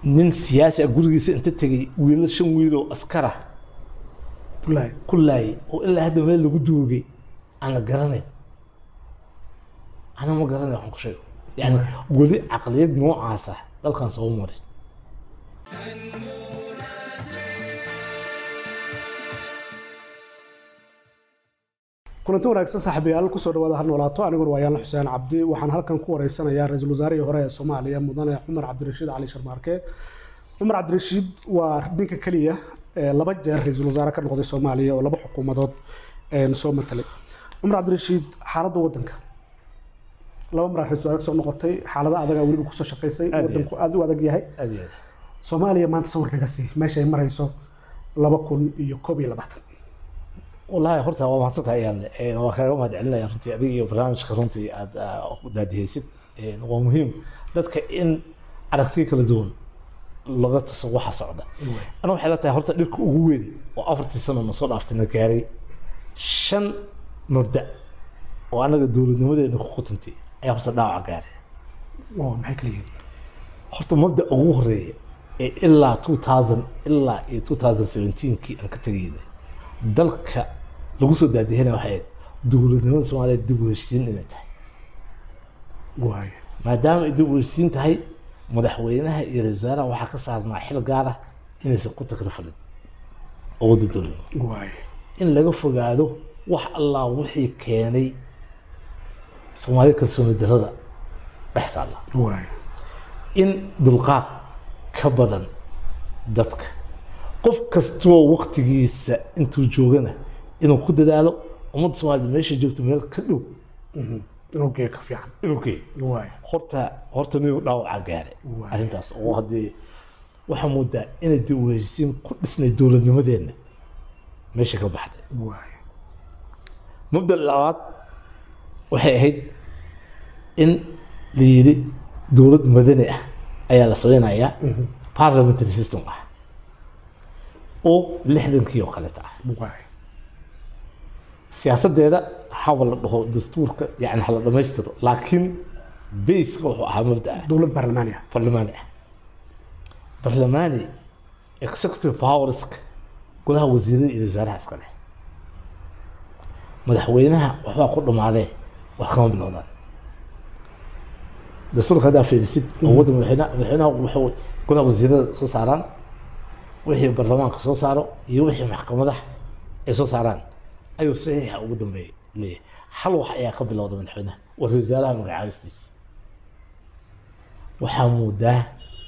nin siyaasi ah gurigiisa inta tegey wiilo shan wiil oo askara wallaahi ku laayay oo ilaa hadda meel lagu duugay aan la garanayn ana ma garanay waxaan ku sheego yani weli caqliyad noocaasa dalkan soo marin kulanti wanaagsan saaxiibayaal kusoo dhawaada har noolaato aniguna waa yaanla xuseen cabdi waxaan halkan ku wareysanayaa ra-iisul wasaarihii hore ee soomaaliya mudane cumar cabdirashiid cali sharmaarke cumar cabdirashiid waa ninka keliya ee laba jeer ra-iisul wasaare ka noqday soomaaliya oo laba xukuumadood een soo matalay cumar cabdirashiid xaaladda waddanka laba maraa ra-isul wasaare soo noqotay xaalada adagaa weliba kusoo shaqaysay Aad iyo waddanku aada u adag yahay aad iyo aad soomaaliya maanta sawir naga sii meesha ay marayso laba kun iyo koob iyo labaatan wallaahi horta waa mahadsantahay ayaan waa kaaga mahad celinaya runtii adiga iyo barnaamijka runtii aad u daadihaysid Een, waa muhiim dadka in aragtiyo kala duwan laga taso waxa socda ana waxay la tahay horta dhibka ugu weyn oo afartii sano na soo dhaaftay na gaaray shan mabda oo anaga dowladnimadeena ku qutantay ayaa horta dhaawaca gaaray oo maxay kala yihiin horta mabda ugu horeeya ee ilaa 2000 ilaa iyo 2017kii aan ka tegaynay dalka lagu soo daadihina waxay ahayd dowladnimada soomaaliya dib u heshiisiin inay tahay waayo maadaama ay dib u heshiisiin tahay madaxweynaha iyo ra-iisul wasaaraha waxaa ka saarnaa xil gaar ah inaysan ku takrifalin awoodda dowladnimo waayo in laga fogaado wax allaa wixii keenay soomaalida kalsooni darrada dhex taalla waayo in dulqaad ka badan dadka qof kastoo waktigiisa intuu joogana inuu ku dadaalo ummadda soomaalida meesha joogto meel ka dhow inuu geeyo ka fiican inuu geeyo waayo horta horta nin dhaawaca gaare Waay. arrintaas oo haddii waxaa moodaa inay dib u heshiisiin ku dhisnay dowladnimadeenna meesha ka baxday waayo mabda labaad waxay ahayd in la yidhi dowlad madani ah ayaa la sameynayaa parliamentary system ah oo lixdankii oo kaleeta ah waayo siyaasadeeda haba la dhaho dastuurka yani hala dhamaystiro laakiin baseka wuxuu ahaa mabda ah dowlad baarlamaani ah barlamaani ah barlamaani executive powerska golaha wasiirada iyo wasaaraha iska leh madaxweynaha waxbaa ku dhamaadee wax kama bilowdaan dastuurka haddaa fiirisid awoodda madaxweynaha madaxweynaha wuxuu golaha wasiirada soo saaraan wixii barlamaanka soo saaro iyo wixii maxkamadaha ay soo saaraan ayuu saxiixa ugu dambeeya leeyahay hal wax ayaa ka bilowda madaxweynaha waa ra-iisul wasaaraha magacaabistiisa waxaa moodaa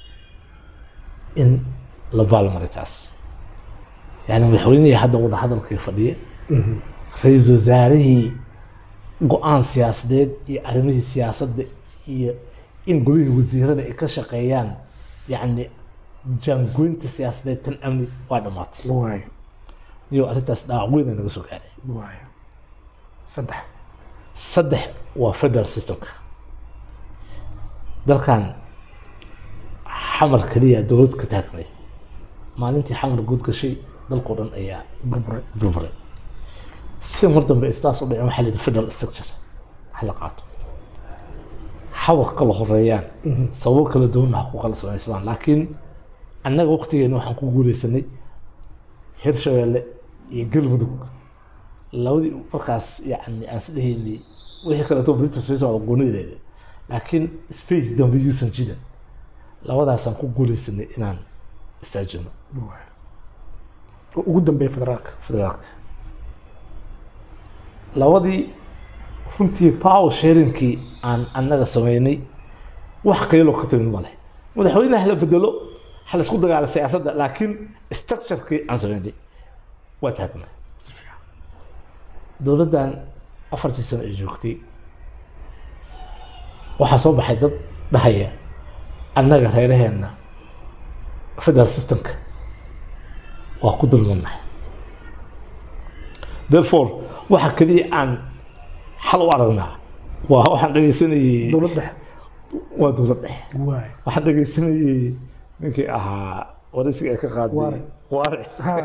in la baalmaray taas yani madaxweynihii hadda wada hadalkii fadhiya ra-iisul wasaarihii go-aan siyaasadeed iyo arrimihii siyaasadda iyo in golihii wasiirada ay ka shaqeeyaan yacni jaangoynta siyaasadeed tan amni waa dhammaatay waayo iyo arrintaas dhaawac weyn ay naga soo gaaray waayo saddex saddex waa federal systemka dalkan xamar keliya dowlad ka taagnayd maalintii xamar guud gashay dalkao dhan ayaa burburay burburay si mar dambe istaas u dhicin waxaa la yidhi federal structure ha la qaato haba kala horeeyaan sababo kala duwanna ha ku kala samaysmaan laakiin annaga waqtigeena waxaan ku guuleysanay hirshabeelle iyo galmudug labadii markaas yani aan isdhehaynay wixii kaleeto britain soo socda goonideeda laakiin space dambe yuusan jirin labadaasaan ku guuleysanay inaan istaajino waayo oo ugu dambeeya federaalka federaalka labadii runtii power sharingkii aan annaga sameynay wax qayloo ka timin male madaxweynaha hala bedelo hala isku dagaala siyaasadda laakiin structurekii aan sameynay waa taagnaa si fiican dowladdan afartii sano ay joogtay waxaa soo baxay dad dhahaya annaga reeraheenna federal systemka waa ku dulmannahay therefore waxa keliya aan xal u aragnaa waa waxaan dhegeysanayey dowlad dhexe waa dowlad dhexe waayo waxaan dhegeysanayey ninkii ahaa waraysiga ay ka qaaday Waare. waare ha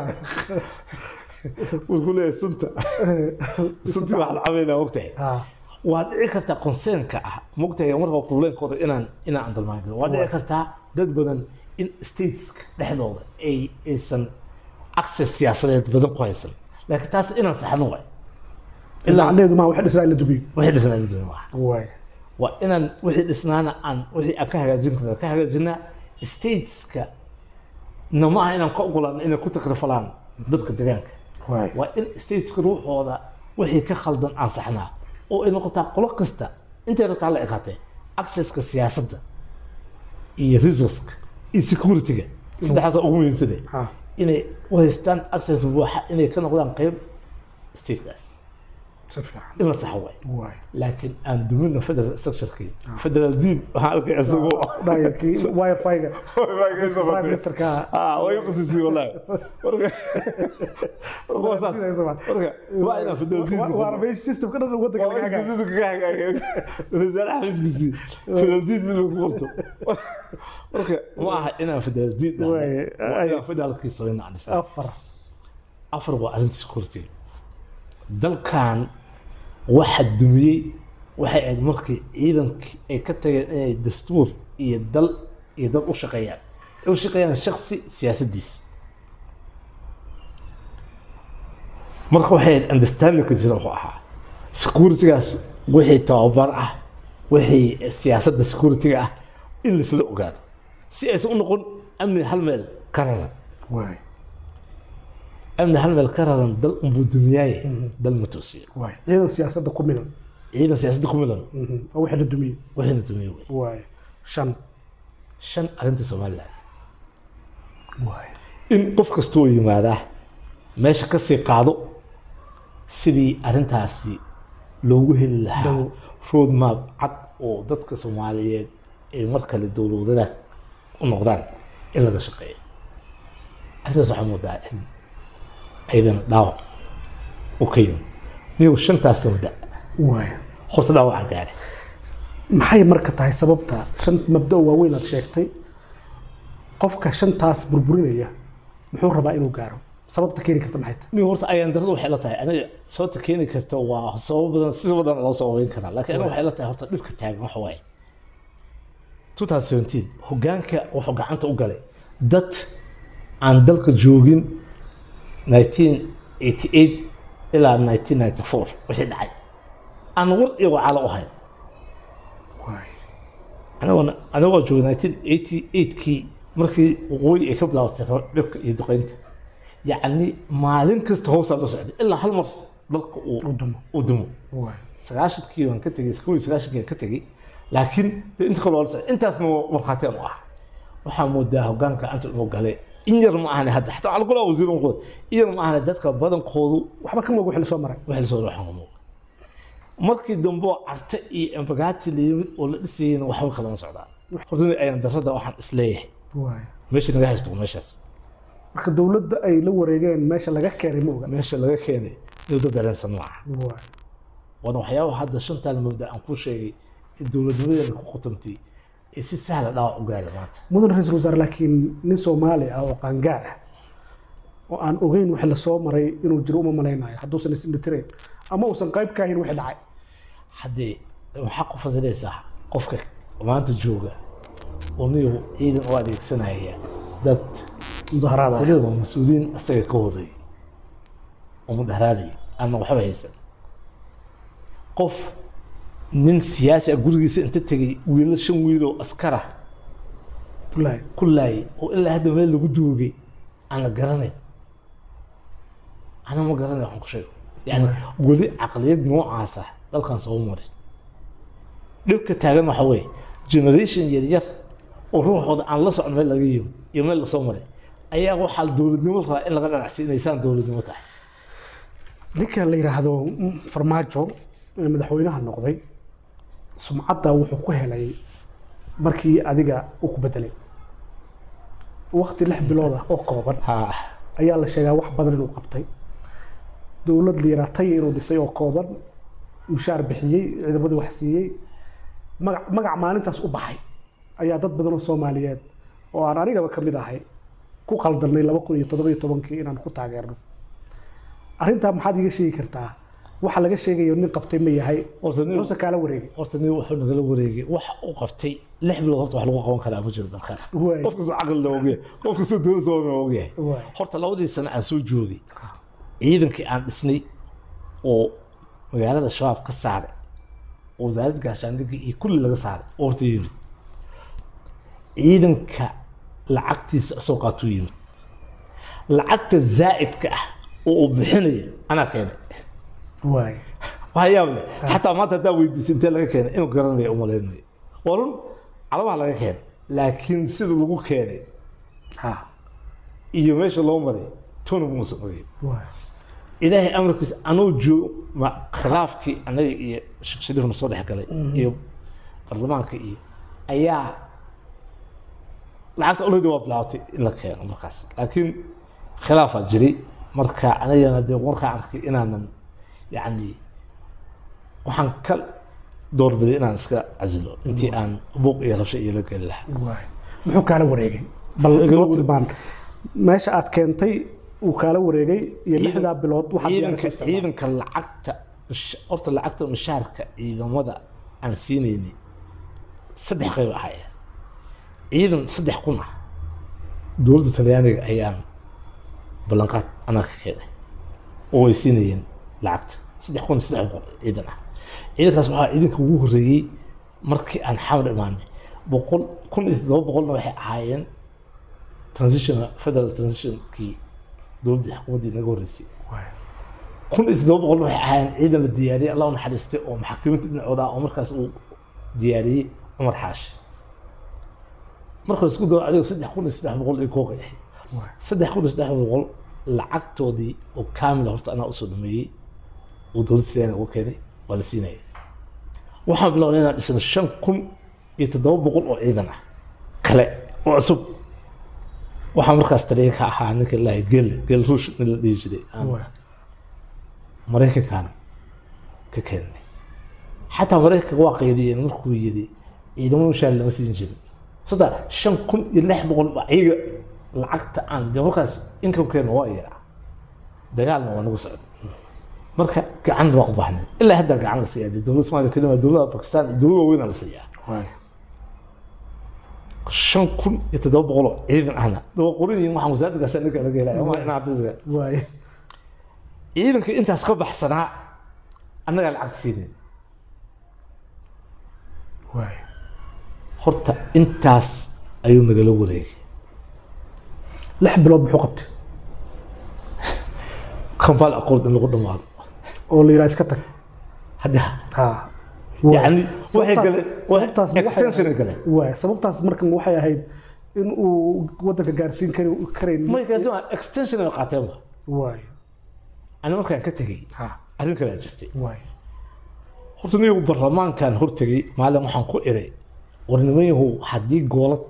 wuxuu leeyahay sunta suntii waxaan cabaynaa ogtahay ha waa dhici kartaa consernka ah mogtahay marka problemkooda inaan inaan andalmaan waa dhici kartaa dad badan in stateska dhexdooda ay aysan access siyaasadeed badan ku haysan laakiin taas inaan saxno waay ilaa macnaheedu maa wax dhisnaa in la dumiyo wixii dhisnaa la dooni waa waay waa inaan wixii dhisnaana aan wixii aan ka hagaajin karna ka hagaajinaa stateska na ma aha inaan ka ogolaano inay ku takrifalaan dadka deegaanka waay waa in stateska ruuxooda wixii ka khaldan aan saxnaa oo ay noqotaa qolo kasta intay rabtaa la ekaatee accesska siyaasadda iyo resourceka iyo securityga saddexdaasa ugu muhiimsade ha inay u haystaan access buuxa inay ka noqdaan qayb statekaas si fiican in la saxo waay waay laakiin aan dumino federal structurekii federal diin waxaan arkay isagoo dhayarkii wifi-ga prime ministerka ah way qasisay wallahi marka marka waa saas marka waa inaan federal diin waana meesha systemka dhan waddanka laga hagaayo marka ma aha inaan federal diin Waay, waa inaan federalkii samayna aan dhisnaa afar afar waa arrinta security dalkan waxa dumiyey waxay ahayd markii ciidankii ay ka tageen inay dastuur iyo dal iyo dad u shaqeeyaan ay u shaqeeyaan shaksi siyaasaddiisa marka waxay ahayd understandingka jira wuxuu ahaa securitygaas wixii tababar ah wixii siyaasadda securityga ah in laisla ogaado si aysan u noqon amni hal meel ka raran waay amni hal meel ka raran dal unbuu dumiyaaye dal ma toosiyo waay ciidan siyaasadda ku milan ciidan siyaasadda ku milan oo wixii la dumiyo waxayna dumiyey wey waay shan shan arrinta somaliland waay in qof kastoo yimaadaa meesha ka sii qaado sidii arrintaasi loogu heli lahaa Dawo. road map cad oo dadka soomaaliyeed ay mar kale dowladada u noqdaan in laga shaqeeyo arrintaas waxaa moodaa in ayadana dhaawac u ka yimid niyow shantaas mabda waay horta dhaawaca gaare maxay marka tahay sababta shan mabda oo waaweyn aad sheegtay qofka shantaas burburinaya muxuu rabaa inuu gaaro sababta keeni karta maxay tahay niyow horta ayaan darada waxay la tahay aniga sababta keeni karta waa sababo badan si badan loo sababeyn karaa laakiin aniga waxay la tahay horta dhibka taagan waxa waaye 2017 hogaanka wuxuu gacanta u galay dad aan dalka joogin 1988 ilaa 1994 wixii dhacay aan war iyo wacaalo u hayn waay anigoo anigoo joogay 1988kii markii waqooyi ay ka bilaabatay dhibka iyo duqeynta yacni maalin kasta hoosaa la socday ilaa hal mar dalka uu u dumo u dumo waay sagaashankii waan ka tegey kow iyo sagaashankii waan ka tegey laakiin de inta kale waa la socday intaasna waa markhaatiin u ah waxaa moodaa hogaanka gacanta inuu galay in yar ma ahane hadda xataa waxaa lagu lahaa wasiir unqood in yar ma ahane dadka badankoodu waxba ka moog wixii la soo maray waxay lasoo waxaan ka muuqa markii dambe oo carte iyo embagaati la yimid oo la dhisayeyna waxba kalama socdaan horta ayaan darada waxaan isleeyahay waay meesha naga haysto waa meeshaas marka dowladda ay la wareegeen meesha laga keenay ma oga meesha laga keenay dowladda dareensan maaha waay waana waxyaabaha hadda shantaan mabda aan kuu sheegay in dowladnimadeena ku khutamtay ee si sahla dhaawac u gaaray maanta mudan ra-iisul wasaare laakiin nin soomaali ah oo qaangaar ah oo aan ogeyn wixii lasoo maray inuu jiro uma malaynayo hadduusan isindhitirayn ama uusan qayb ka ahayn wixii dhacay haddee waxaa ku fasilaysaa qofka maanta jooga oo niyow ciidan u adeegsanaya dad mudaharaada waliba waa mas-uuliyiin asaga ka horreeyay oo mudaharaadaya aanna waxba haysan qof nin siyaasi ah gurigiisa inta tegay wiilo shan wiil oo askara wallaahi ku laayay oo ilaa hadda meel lagu duugay aan la garanayn ana ma garanay waxaan ku sheego yani weli caqliyad noocaasa dalkan soo marin dhibka taagan waxa weeye generation yaryar oo ruuxooda aan la socon meel laga yimi iyo meel lasoo maray ayaa waxaa dowladnimo rabaa in laga dhanacsi inaysaan dowladnimo tahay ninka la yidhaahdo mm, farmaajo ee madaxweynaha noqday sumcadda wuxuu ku helay markii adiga uu ku bedelay waqti lix bilood ah oo kooban ha ayaa la sheegaa wax badan inuu qabtay dowlad liiratay inuu dhisay oo kooban mushaar bixiyey ciidamadii wax siiyey magac magac maalintaas u baxay ayaa dad badan oo soomaaliyeed oo aan anigaba ka mid ahay ku qaldanay laba kun iyo toddoba iyo tobankii inaan ku taageerno arrintaa maxaad iga sheegi kartaa waxa laga sheegayo nin qabtay ma yahay horta nin muxuuse kaala wareegay horta nin wuxuu nagala wareegay wax uu qabtay lix bilood horta wax lagu qaban karaa ma jiro dalkan Waay. qof kastoo caqli la ogyahay qof kastoo dowlad soo ogyahay Waay. horta labadii sano aan soo joogay ciidankii aan dhisnay oo magaalada shabaab ka saaray oo wasaaradda gaashaandhigga iyo kulli laga saaray oo horta yimid ciidanka lacagtiisa isoo qaatuu yimid lacagta zaa'idka ah oo uu bixinaya anaa keenay waay waxaa yaab leh xataa maanta haddaa weydiisay intee laga keenay inuu garanaya umalaynayo waa run calabaha laga keenay laakiin sida lagu keenay ha iyo meesha loo maray tona muusan ogeyn waay ilaahay amarkiisa anuu joog ma khilaafkii anaga iyo sheekh shariifna soo dhex galay iyo baarlamaanka iyo ayaa lacagta already waa bilaabtay in la keeno markaas laakiin khilaafaa jiray marka anigana dee markaan arkay inaanan yacni waxaan ka doorbiday inaan iska casilo intii aan buuq iyo rabsho iyo la geli lahaa waay muxuu kaala wareegay bal Kaala noo wareeg- tilmaan meesha aad keentay uu kaala wareegay iyo lixdaa bilood waxaad ciidanka diyaarisa isticmaal ciidanka lacagta mish- horta lacagta mishaarka ciidamada aan siinaynay saddex qayb ahaya ciidan saddex kun ah dowladda talyaaniga ayaan ballanqaad anaa ka keenay oo ay siinayeen lacagta saddex kun iyo saddex boqol ciidan ah ciidankaas waxaa ciidanka ugu horreeyey markii aan xamar imaanay boqol kun iyo toddoba boqolna waxay ahaayeen transition federal transitionkii dowladdii xukuumaddii naga horreysay waay kun iyo toddoba boqol waxay ahaayeen ciidan la diyaariyey allah u naxariistay oo maxaakiminta dhinacooda ah oo markaas uu diyaariyey cumar xaashi marka la isku daro adigo saddex kun iyo saddex boqol iyo kooga ahayd waay saddex kun iyo saddex boqol lacagtoodii oo kaamila horta anaa usoo dhameeyey oo dowladda talyaaniga uga keenay waa la siinaya waxaan bilownay inaan dhisno shan kun iyo toddoba boqol oo ciidan ah kale oo cusub waxaa markaas taliya ka ahaa ninka ilaahay gel gel ruush nin la dhihi jiray aan waay maraykankan ka keenay xataa maraykanka waa qaydiyeen markuu yidhi ciidamo mishaar lama siin jirin sota shan kun iyo lix boqol ba iyaga lacagta aan de markaas inkamkeena waa yaraa dagaalna waa nagu socda marka gacan baan u baahnay ilaa hadda gacan la siiyaa dee dowladda somaaliya kelima dowladda bakistan iyo dowlada waaweyn la siiyaa waay shan kun iyo toddoba boqol oo ciidan ahna daba qorin waxaan wasaaradda gaashaandhigga laga helaya ma inaa hadda waay ciidanka intaas ka baxsanaa annagaa lacagta siinayn waay horta intaas ayuu nagala wareegay lix bilood muxuu qabtay kambal aqoon in lagu dhamaado oo la yidhaha iska tag hadda ha yani waxay Sababtaas- galeen sababtaas ma waxay extension ay ahayd- galeen waay sababtaas markan waxay ahayd in uu wadanka gaarsiin kari karayn may gaarsiin extension ay qaateen ba waay ani markaan ka tegey ha arrin kale jirtay waay horta nigu baarlamaankan hortegey maalin waxaan ku iray war niman yahow haddii goolad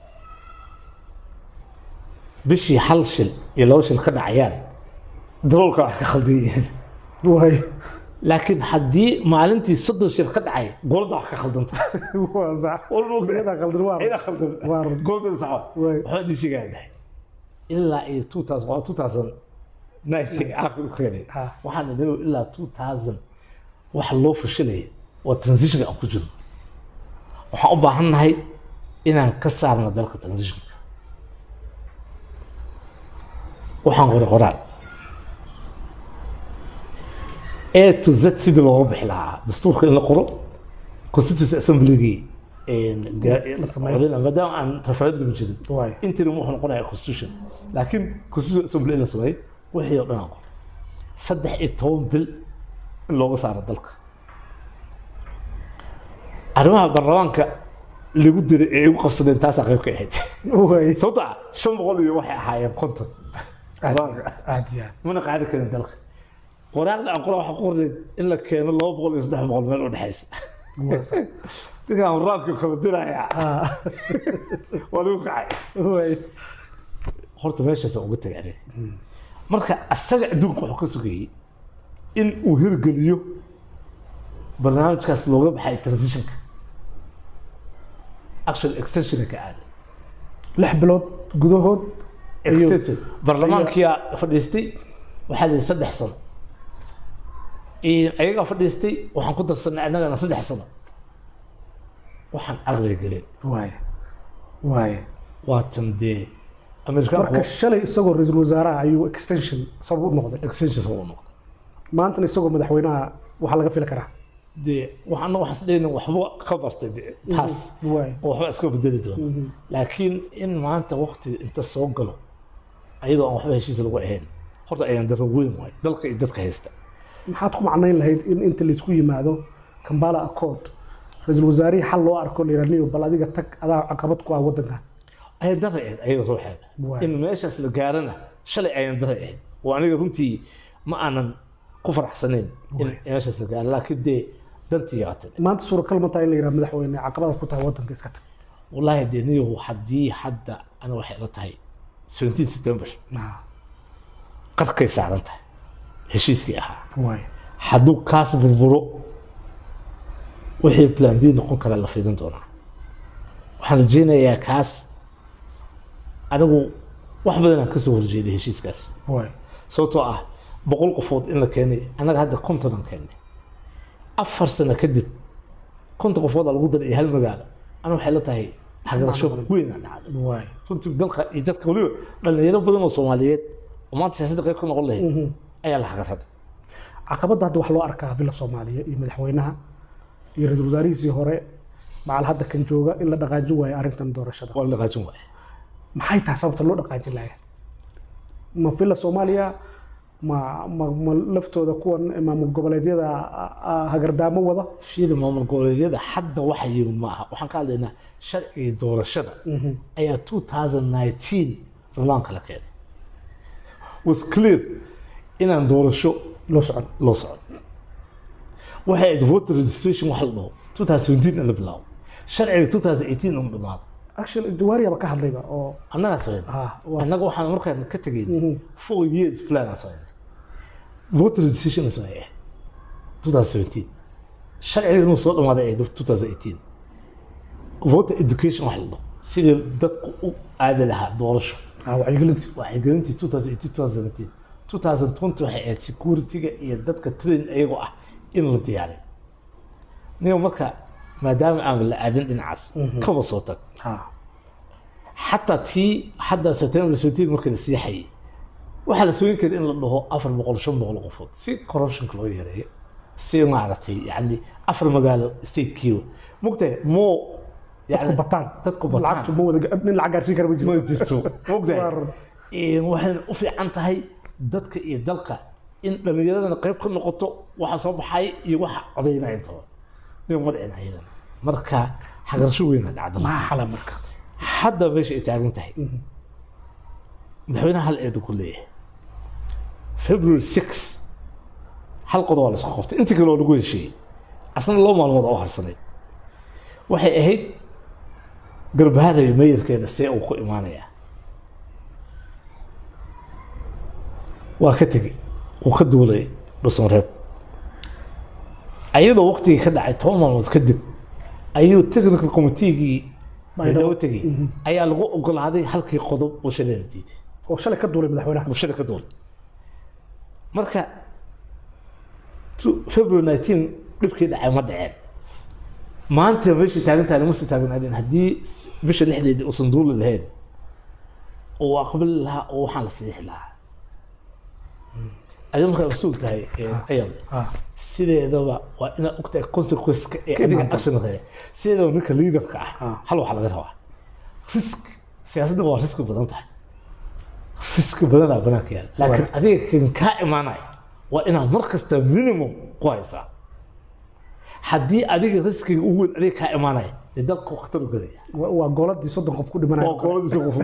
bishii hal shil iyo laba shil ka dhacayaan daroolka wax ka khaldan yihiin waay laakiin haddii maalintii soddon shil ka dhacay gooladda wax ka khaldanta waa sax Walba ogtahay. iyadaa khaldan waa ciidan khaldan waa run. gooladda saxo Waay. waxbaa dhii sheegaa dhahay ilaa iyo two thousand waa two thousand ninekii aakhir keenay Ha. waxaan idin ilaa two thousand waxa loo fashilaya waa transitionka aan ku jirno waxaan u baahannahay inaan ka saarno dalka transitionka waxaan qoray qoraal a to z sidii looga bixi lahaa dastuurka in la qoro constituency assembly-gii La sameeyo. maadaama aan referendum jirin waay interim wuxuu noqonayaa constitution laakiin constitution assembly in la sameeyo wixii oo dhan aan qoro saddex iyo toban bil in looga saaro dalka arrimaha baarlamaanka lagu diray ee igu qabsadeen taasaa qayb ka ahayd waay sababto ah shan boqol iyo waxay ahaayeen konton baarlamaanka aad iyo aad mana qaadi karin dalka qoraaqda aan qora waxaa ku qornay in la keeno laba boqol iyo saddex boqol meel u dhexaysa waa sax ninkaan waraabkii kala diraya ha waa lagu kacay waay horta meeshaasaan uga tegay aniga marka asaga adduunka wuxuu ka sugayey in uu hirgeliyo barnaamijkaas looga baxay transitionka actual extensionka ka aaday lix bilood gudahood extension baarlamaankiyaa fadhiistay waxaa la yidhi saddex sano ayagaa fadhiistay waxaan ku darsanay annagana saddex sano waxaan caqliga gelin waaya waaya waatan dee amerikaanku marka shalay isagoo ra-iisul wasaaraha ayuu extension sabab u noqday extensions u noqday maantana isagoo madaxweynaha waxaa laga fili karaa dee waxaan waxaan isdhayna waxba ka bartay dee taas waaya oo waxba iska bedeli doona laakiin in maanta waqti inta soo galo ayadoo aan waxba heshiis lagu ahayn horta ayaan daro weyn waay dalka iyo dadka haysta maxaad ku macnayn lahayd in inta laysku yimaado kambala accord ra-iisul wasaarihii xal loo arko layiraniyo bal adiga tag adaa caqabad ku ah waddanka ayaan dara ahayd ayada ruuxeeda Waay. in meeshaas la gaarana shalay ayaan dara ahayd oo aniga runtii ma aanan ku faraxsanayn in meeshaas la gaaro laakiin dee dantii yaatay maanta suuragal ma tahay in la yidhaha madaxweyne caqabadaad ku tahay waddanka iska tag wallaahi dee niyahu haddii hadda ana waxay la tahay 17 september Ah, qarkay saaran tahay heshiiskii ahaa waaya hadduu kaas burburo wixii plan b noqon kara la fiidan doonaa waxaan rajeynayaa kaas anigu wax badan aan kasoo horjeeday heshiiskaas waaya sababtoo ah boqol qofood in la keenay annaga hadda konton aan keennay afar sano kadib konton qofood aa lagu daray iyo hal magaalo ana waxay la tahay hagarasho weyn aa dhacday waaya runtii dalka iyo dadka weliba dhalinyaro badan oo soomaaliyeed oo maanta siyaasadda qayb ka noqon lahayd ayaa la hagaraday caqabadda hadda wax loo arkaa villa soomaaliya iyo madaxweynaha iyo ra-iisul wasaarihiisii hore macal hadda kan jooga in la dhaqaajin waayo arrintan doorashada waa la dhaqaajin waaya maxay tahay sababta loo dhaqaajin lahayn ma villa soomaaliya ma ma ma laftooda kuwan maamul goboleedyada a- a- hagardaamo wada fiiri maamul goboleedyada hadda waxa yimid ma aha waxaan ka hadlaynaa sharciga doorashada ayaa 2019 ramaanka la keenay was clear inaan doorasho loo socon loo socon waxay ahayd voter registration wax la dhaho 2017 in la bilaabo sharciga 2018 uma dhamaado actually jawaariyaba ka hadlayba oo annagaa sameyn ah waa annaga waxaan markaan ka tegayn Mhm. four years plan aan sameynay voter registration aan sameeyay 2017 sharciga inuu soo dhamaaday ay 2018 voter education wax la dhaho sidii dadku u aadi lahaa doorasho ah wacyigelinta wacyigelintii 2018 2017 2020 waxay ahayd security-ga iyo dadka train iyagoo ah in la diyaariyo niga marka maadaama aan la aadin dhinacaas kaba soo tag ah xataa tii hadda september 17 markii la sii hayay waxaa la sooyin kara in la dhaho afar boqol shan boqol qofood si corruptionka loo yareeyo si maaragtay yani afar magaalo statekiiba mogtahay moo dadku bataan dadku bataan lacagtu ma wada nin lacag gaarsiin kara ma jiro ma jirto mogtahay Waar. Een, waxayna u fiican tahay dadka iyo dalka in dhallinyaradana qayb ka noqoto waxa soo baxay iyo waxa codaynaya intaba nin ma dhicin ayadana marka xagarasho weyna dhacda maxaa xala marka hadda meesha ay taagan tahay madaxweynaha hal eedu ku leeyahay february 6 hal qodob waa la isku qabtay intii kale waa lagu heshiiyey asna laba maalmood oo harsanay waxay ahayd garbaharaya meeyarkeeda see uu ku imaanayaa waa ka tegey uu ka duulay dhusan reeb ayadoo waqtigii ka dhacay toban maalmood kadib ayuu technical committeegii baydhabo tegey ayaa lagu ogolaaday halkii qodob oo shalay la diiday oo shalay ka duulay madaxweynaha bulshada ka duulay marka tu- february 19 dhibkii dhacay ma dhaceen maanta meeshii taagan tahay lama sii taagnaadeen haddii s- bisha lixdeedii uusan duuli lahayn oo aqbali lahaa oo waxaan la siixi lahaa adiga markaa mas-uul tahay ayad ah sideedaba waa inaad ogtahay consequence-ka ee Ka adiga imaanta. action tahay sideedaba ninka leaderka ah Ah. hal waxaa laga rabaa risk siyaasadda waa riski badan tahay riski badanaa banaanka yaala laakiin adiga kan kaa imaanaya waa inaad mar kasta minimum ku haysaa haddii adiga riskiga ugu weyn adiga kaa imaanaya dee dalka khatar u gelaya wa- waa gooladii soddon qof ku dhimanaya waa gooladiisa qof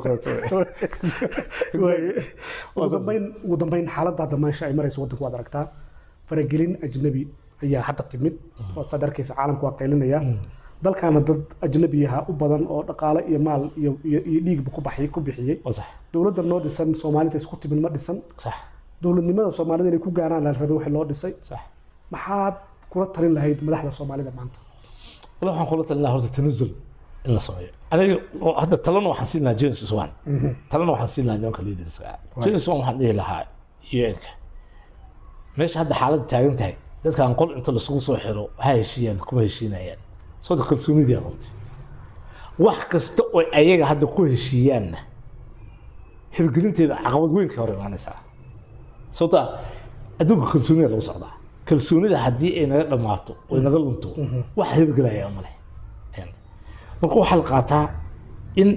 Waaye. ugu dambeyn ugu dambeyn xaaladda hadda meesha ay marayso waddanku waad aragtaa faragelin ajnabi ayaa hadda timid oo saad arkaysa caalamku waa qaylinaya dalkaana dad ajnabiyaha u badan oo dhaqaale iyo maal iyo iyo iyo dhiigba ku baxay ku bixiyey waa sax dowladda noo dhisan soomaalida isku timid ma dhisan sax dowladnimada soomaalida inay ku gaaraan la rabay wixii loo dhisay sax maxaad kula talin lahayd madaxda soomaalida maanta wala waxaan kula talin lahaa horta tanazul in la sameeyo aniga oo hadda talana waxaan siin lahaa james swan talana waxaan siin lahaa nimanka leaderska ah james swan waxaan dhihi lahaa un-ka meesha hadda xaaladda taagan tahay dadkan qol inta lasugu soo xiro ha heshiiyaan kuma heshiinayaan sababta kalsoonidiyaa runtii wax kasta oo ayaga hadda ku heshiiyaanna hirgelinteeda caqabad weyn ka hor imaanaysaa sababta adduunka kalsoonida lagu socdaa kalsoonida haddii ay naga dhammaato oo ay naga lunto wax hirgelaya male marka waxaa la qaataa in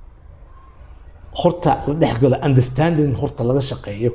horta la dhex galo understanding horta laga shaqeeyo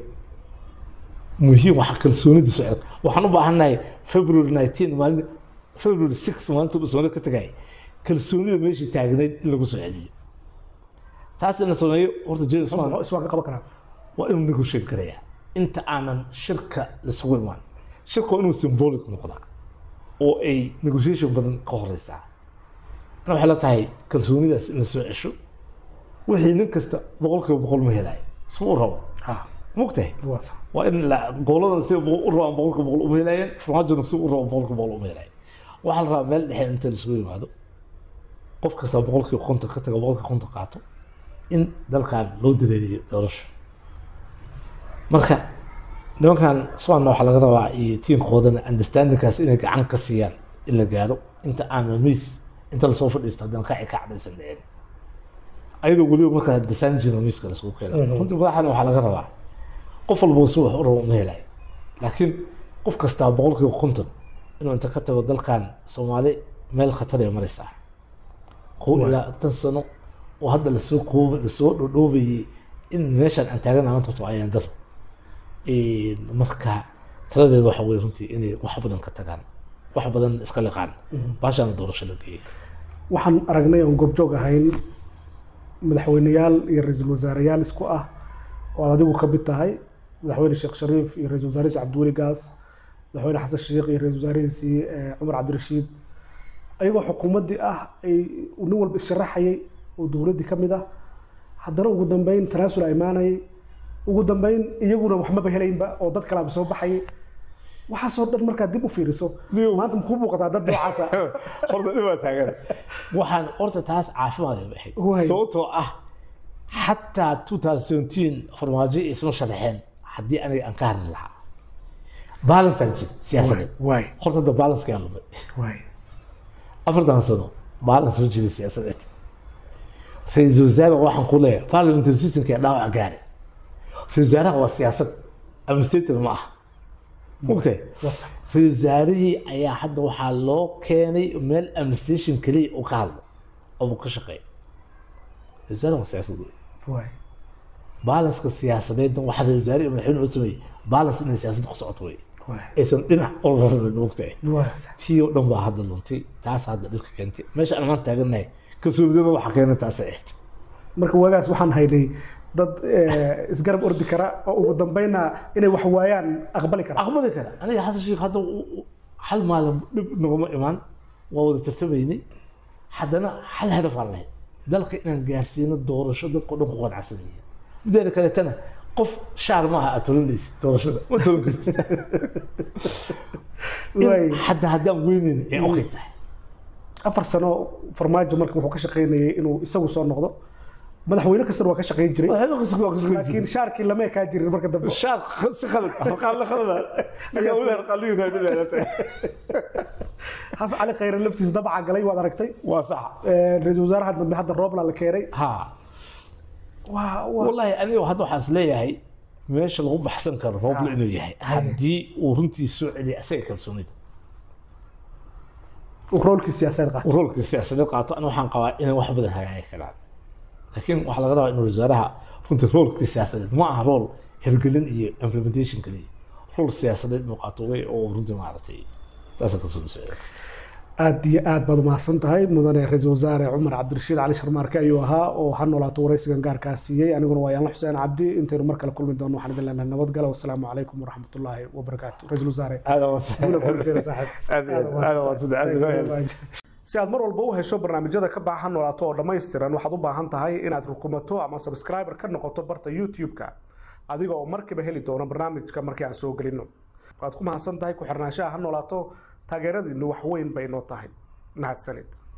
muhiim waxa kalsoonida socda waxaan u baahannahay february 19 maalin february 6 maalinta kalsoonida ka tagay kalsoonida meeshii taagnayd in lagu soo celiyo taas in la sameeyo horta james wan muxuu iswaan ka qaban karaa waa inuu negotiate garayaa inta aanan shirka lasugu imaan shirka waa inuu symbolic noqdaa oo ay negotiation badan ka horeysaa ana waxay la tahay kalsoonidaas in la soo cesho wixii nin kasta boqolkiiba boqol ma helayo suma u rabo ha mogtahay waa sax waa in la gobolada si u rabaan boqolkiiba boqol uma helaayeen farmaajona si u rabaan boqolkiiba boqol uma helaayeen waxaa la rabaa meel dhexe inta laisugu yimaado qof kasta boqolkiiba konton ka taga boqolkiiba konton qaato in dalkan loo dareeriyo doorasho marka nimankan swaanna waxaa laga rabaa iyo tiinkoodana understandingkaas inay gacan ka siiyaan in la gaaro inta aan miis inta lasoo fadhiisto haddana kaci ka cadhaysan dhicin ayadoo weliba markaa desanjino miiska lasku keena runtii madaxana waxaa laga rabaa qof walba si wax u rabo ma helayo laakiin qof kastaa boqolkiiba konton inuu inta ka tago dalkan soomaali meel khatar ay maraysaa kow ilaa tan sano oo hadda lasoo kooba lasoo dhodhoobayay in meeshaan aan taagana maanta horta waa ayaan daro marka taladeeda waxa weye runtii inay wax badan ka tagaan wax badan iska liqaan baashaana doorasho la geeyay waxaan aragnay oon goobjoog ahayn madaxweyneyaal iyo ra-iisul wasaareyaal isku ah oo aad adigu ka mid tahay madaxweyne sheekh shariif iyo ra-isul wasaarihiisi cabdiweli gaas madaxweyne xasan sheekh iyo ra-isul wasaarihiisii eh, cumar cabdirashiid ayagoo xukuumaddii ah ay nin walba issharaxayay oo dowladdii ka mid ah haddana ugu dambeyn tanaasul a imaanayay ugu dambeyn iyaguna waxmaba helaynba oo dad kalaaba soo baxayay waxaasoo dhan markaad dib u fiiriso maanta makuu muuqataa dad noocaasa horta dhibaa taagan waxaan horta taas caafimaad ay Waay. baxay sababtoo ah xataa 2017 farmaajo isma sharaxeen haddii aniga aan ka hadli lahaa balansaa jira siyaasadeed waay horta hadda balanska lumay waay afartan sano balance ma jira siyaasadeed ra-iisul wasaare waxaan ku leeyahay parliamentary systemka ee dhaawac gaari ra-isul wasaaraha waa siyaasad administrator ma aha mogtay waa sax ra-isul wasaarihii ayaa hadda waxaa loo keenay meel administration keliya uu ka hadlo oo uu ka shaqeeyo ra-isul wasaaraha waa siyaasad wey waay balanska siyaasadeedna waxaa ra-isul wasaare iyo madaxweyne loo sameeyey balance inay siyaasadda ku socoto wey waay aysan dhinac oo la rabin mogtahay waa sax tii oo dhan baa hadda luntay taas hadda dhibka keentay meesha aan maanta taagannahay kalsoonidana waxaa keena taasay ahayd marka waagaas waxaan haynay dad eh, isgarab ordi kara oo ugu dambeynna inay wax waayaan aqbali kara aqbali kara aniga xasan sheekh hadda u- u- hal maalin dhib naguma imaan waa wada tartamaynay haddana hal hadaf aan lahayd dalka inaan gaarsiino doorasho dadka o dhan ku qanacsan yihiin mideeda kaleetana qof shaar maaha aad tolanaysid doorashada ma tolan kartid Waay. in hadda haddaan weyneyn ee okay tahay afar sano farmaajo marka wuxuu ka shaqaynayay inuu isagu soo noqdo madaxweyne kastana waa ka shaqayn jiray Waxyaabo kasta waa ka shaqayn laakiin shaarkii lama ekaa jirin marka dambe shaar si khalad harqaan la khalada ninka weli harqaan ligi raadinaya xasan cali khayre laftiisa dabaca galay waad aragtay waa sax Eh, ra-iisul wasaaraha dambe hadda roobla la keenay ha waa waa والله aniga hadda waxaan is leeyahay meesha lagu baxsan karo roobla Ah. inuu yahay haddii uu runtii soo celiya asaga kalsoonida uu roolkii siyaasadeed qaatay roolka siyaasadeed qaato ana waxaan qabaa inay wax badan hagaagi karaan laakiin waxaa laga rabaa inuu wasaaraha runtii roolkii siyaasadeed ma aha rool hirgelin iyo implementation kaliya rool siyaasadeed inuu qaato way oo runtii maaragtay taasa kalsooni soo celiya aad iyo aad baad umahadsan tahay mudane ra-iisul wasaare cumar cabdirashiid cali sharmaarke ayuu ahaa oo ha noolaato waraysigan gaarkaa siiyey aniguna waa yaanla xuseen cabdi intaynu mar kale kulmi doono waxaan idin leenahay nabadgalo wasalaamu calaykum waraxmatullaahi wabarakaatu ra-iisul wasaare aada guula kulanteena saaxiib aad iyo aad waa saddex aad iyo aad si aad mar walba u hesho barnaamijyada ka baahan noolaato oo dhammaystiran waxaad u baahan tahay inaad rukumato ama subscriber ka noqoto barta youtube-ka adiga oo markiiba heli doono barnaamijka markii aan soo gelino waad ku mahadsan tahay ku xirnaanshaha ha noolaato taageeradiinu wax weyn bay noo tahay mahadsanid